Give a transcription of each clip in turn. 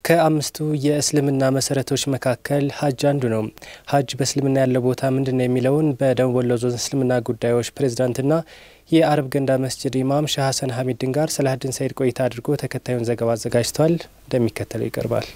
ከአምስቱ የእስልምና መሰረቶች መካከል ሀጅ አንዱ ነው። ሀጅ በእስልምና ያለው ቦታ ምንድን ነው የሚለውን በደቡብ ወሎ ዞን እስልምና ጉዳዮች ፕሬዝዳንትና የአረብ ገንዳ መስጅድ ኢማም ሻህ ሀሰን ሀሚድን ጋር ሰላሀዲን ሰይድ ቆይታ አድርጎ ተከታዩን ዘገባ አዘጋጅቷል። እንደሚከተለው ይቀርባል።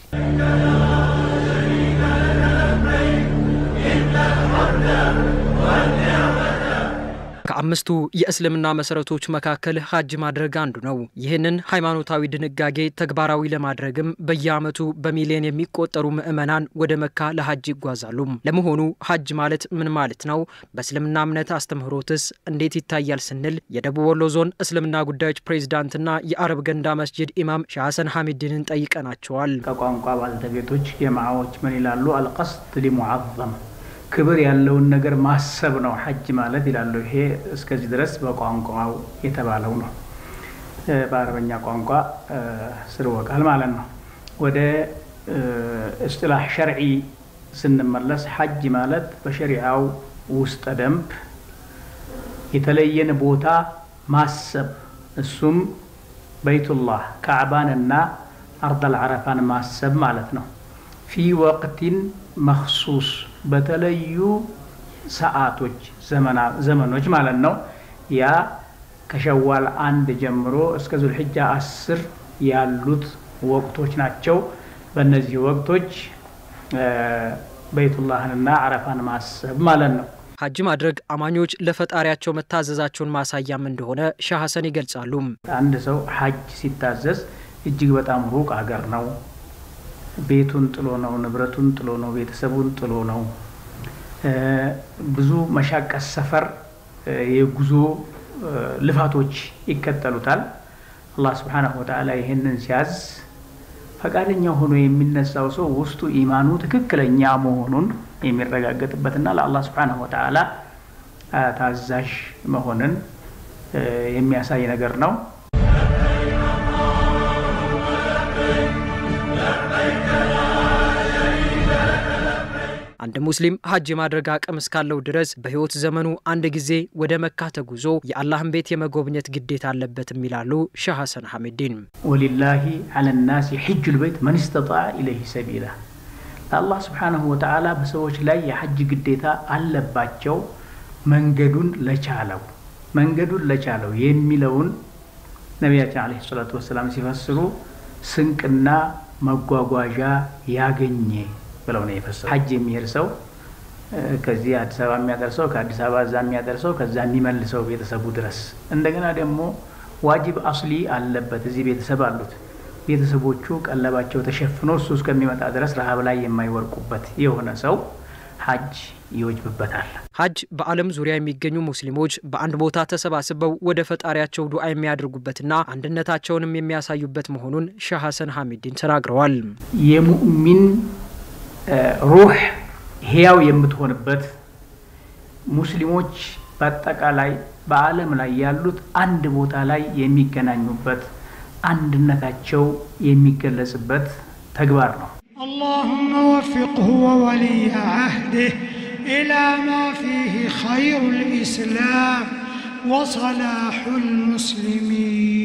ከአምስቱ የእስልምና መሰረቶች መካከል ሀጅ ማድረግ አንዱ ነው። ይህንን ሃይማኖታዊ ድንጋጌ ተግባራዊ ለማድረግም በየዓመቱ በሚሊዮን የሚቆጠሩ ምዕመናን ወደ መካ ለሀጅ ይጓዛሉ። ለመሆኑ ሀጅ ማለት ምን ማለት ነው? በእስልምና እምነት አስተምህሮትስ እንዴት ይታያል ስንል የደቡብ ወሎ ዞን እስልምና ጉዳዮች ፕሬዚዳንትና የአረብ ገንዳ መስጅድ ኢማም ሻህ ሀሰን ሀሚድንን ጠይቀናቸዋል። ከቋንቋ ባልተቤቶች የማዓዎች ምን ይላሉ? አልቀስድ ሊሙዓዘም ክብር ያለውን ነገር ማሰብ ነው ሐጅ ማለት ይላሉ። ይሄ እስከዚህ ድረስ በቋንቋው የተባለው ነው። በአረበኛ ቋንቋ ስርወ ቃል ማለት ነው። ወደ እስጥላህ ሸርዒ ስንመለስ ሐጅ ማለት በሸሪዓው ውስጠ ደንብ የተለየን ቦታ ማሰብ እሱም በይቱላህ ካዕባንና አርደል ዓረፋን ማሰብ ማለት ነው። ፊ ወቅቲን መክሱስ በተለዩ ሰዓቶች ዘመኖች ማለት ነው። ያ ከሸዋል አንድ ጀምሮ እስከ ዙልሕጃ አስር ያሉት ወቅቶች ናቸው። በእነዚህ ወቅቶች በይቱላህንና አረፋን ማሰብ ማለት ነው። ሀጅ ማድረግ አማኞች ለፈጣሪያቸው መታዘዛቸውን ማሳያም እንደሆነ ሻህ ሀሰን ይገልጻሉ። አንድ ሰው ሀጅ ሲታዘዝ እጅግ በጣም ሩቅ አገር ነው ቤቱን ጥሎ ነው፣ ንብረቱን ጥሎ ነው፣ ቤተሰቡን ጥሎ ነው። ብዙ መሻቀስ ሰፈር የጉዞ ልፋቶች ይከተሉታል። አላህ ስብሓነሁ ወተዓላ ይህንን ሲያዝ ፈቃደኛ ሆኖ የሚነሳው ሰው ውስጡ ኢማኑ ትክክለኛ መሆኑን የሚረጋገጥበትና ለአላህ ስብሓነሁ ወተዓላ ታዛዥ መሆንን የሚያሳይ ነገር ነው። አንድ ሙስሊም ሀጅ የማድረግ አቅም እስካለው ድረስ በሕይወት ዘመኑ አንድ ጊዜ ወደ መካ ተጉዞ የአላህን ቤት የመጎብኘት ግዴታ አለበትም ይላሉ ሻህ ሀሰን ሐሚዲን። ወሊላሂ ዐለ ናሲ ሒጁል በይት መን ስተጣዐ ኢለይሂ ሰቢላ ለአላህ ስብሓነሁ ወተዓላ በሰዎች ላይ የሐጅ ግዴታ አለባቸው መንገዱን ለቻለው መንገዱን ለቻለው የሚለውን ነቢያችን ዓለይሂ ሰላቱ ወሰላም ሲፈስሩ ስንቅና መጓጓዣ ያገኘ ብለው ነው የፈሰሩ። ሀጅ የሚሄድ ሰው ከዚህ አዲስ አበባ የሚያደርሰው ከአዲስ አበባ እዛ የሚያደርሰው ከዛ የሚመልሰው ቤተሰቡ ድረስ እንደገና ደግሞ ዋጅብ አስሊ አለበት። እዚህ ቤተሰብ አሉት። ቤተሰቦቹ ቀለባቸው ተሸፍኖ እሱ እስከሚመጣ ድረስ ረሃብ ላይ የማይወርቁበት የሆነ ሰው ሀጅ ይወጅብበታል። ሀጅ በዓለም ዙሪያ የሚገኙ ሙስሊሞች በአንድ ቦታ ተሰባስበው ወደ ፈጣሪያቸው ዱዓ የሚያደርጉበትና አንድነታቸውንም የሚያሳዩበት መሆኑን ሻህ ሀሰን ሐሚዲን ተናግረዋል። የሙእሚን ሩህ ህያው የምትሆንበት ሙስሊሞች በአጠቃላይ በዓለም ላይ ያሉት አንድ ቦታ ላይ የሚገናኙበት አንድነታቸው የሚገለጽበት ተግባር ነው። اللهم وفقه وولي عهده إلى ما فيه خير الإسلام وصلاح المسلمين